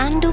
Randu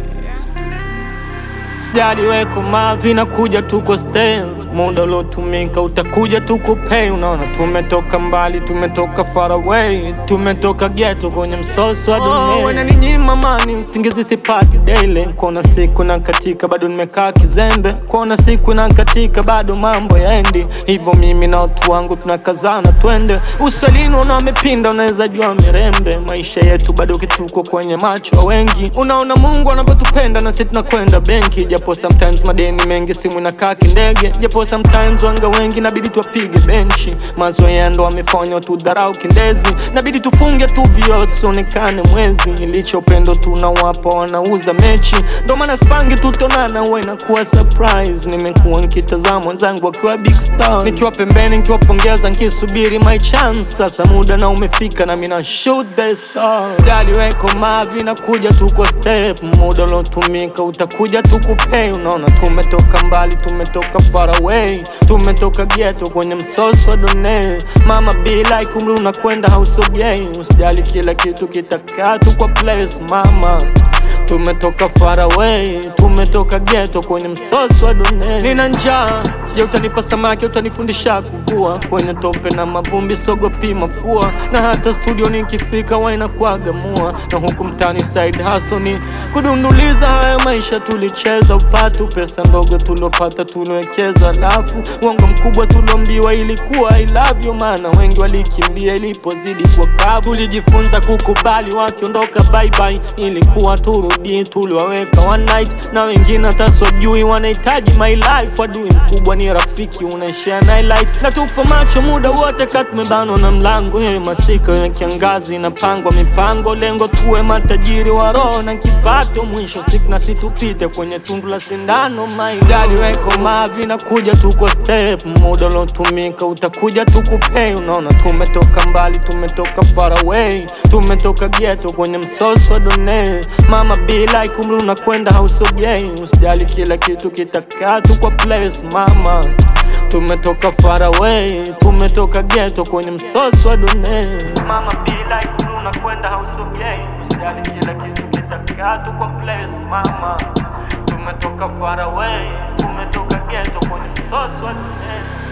Sijali weko mavi na kuja tuko stay muda uliotumika utakuja tukupei. Unaona tumetoka mbali, tumetoka far away, tumetoka ghetto kwenye msoso wa dunia. Oh, wananinyima mani usingizi sipati daily, kuona siku na katika bado nimekaa kizembe, kuona siku na katika bado mambo yaendi hivyo. Mimi na watu wangu tunakazana twende uswalini, una wamepinda, unaweza jua mirembe. Maisha yetu bado kituko kwenye macho ya wengi, unaona Mungu anavyotupenda na sisi tunakwenda benki, japo sometimes madeni mengi, simu inakaa kindege, japo sometimes wanga wengi nabidi tuwapige benchi. Mazoea ndo wamefanya tudharau kindezi, nabidi tufunge tu vioo tusionekane mwezi. Ilicho upendo tunawapa wanauza mechi, ndo maana sipangi tutonana, huwa inakuwa surprise. Nimekuwa nikitazama wenzangu wakiwa big star, nikiwa pembeni nikiwapongeza, nikisubiri my chance. Sasa muda na umefika na mina shoot the star. Sijali weko mavi na kuja tuko step, muda uliotumika utakuja tukupei. Unaona tumetoka mbali, tumetoka far away, tumetoka ghetto kwenye msoso wa dunia. Mama be like umri unakwenda hausogei, usijali kila kitu kitakaa tu kwa place mama Tumetoka far away, tumetoka ghetto kwenye msoso wa dunia. Nina njaa, je, utanipa samaki? Utanifundisha kuvua kwenye tope na mavumbi, sogopi mafua, na hata studio nikifika wainakuaga mua, na huku mtani side hustle ni kudunduliza. Haya maisha tulicheza upatu, pesa ndogo tuliopata tuliwekeza, alafu uongo mkubwa tuliombiwa ilikuwa I love you, maana wengi walikimbia ilipozidi kwa kavu. Tulijifunza kukubali wakiondoka, bye bye, ilikuwa turudi, tuliwaweka one night, na wengine hata swajui wanahitaji my life. Adui mkubwa ni rafiki, unaishare na light, na tupo macho muda wote, kat tumebanwa na mlango. Hiyo masika ya kiangazi inapangwa mipango, lengo tuwe matajiri wa roho na kipato, mwisho siku na situpite kwenye tundu la sindano. Maidali weko mavi na kuja tuko step, muda uliotumika utakuja tukupei. Unaona tumetoka mbali, tumetoka far away, tumetoka ghetto kwenye msoso wa dunia. Mama be like umri unakwenda hausogei, usijali kila kitu kitakaa tu kwa place mama. Tumetoka far away, tumetoka ghetto kwenye msoso wa dunia. Mama be like umri unakwenda hausogei, usijali kila kitu kitakaa tu kwa place mama. Tumetoka far away, tumetoka ghetto kwenye msoso wa dunia.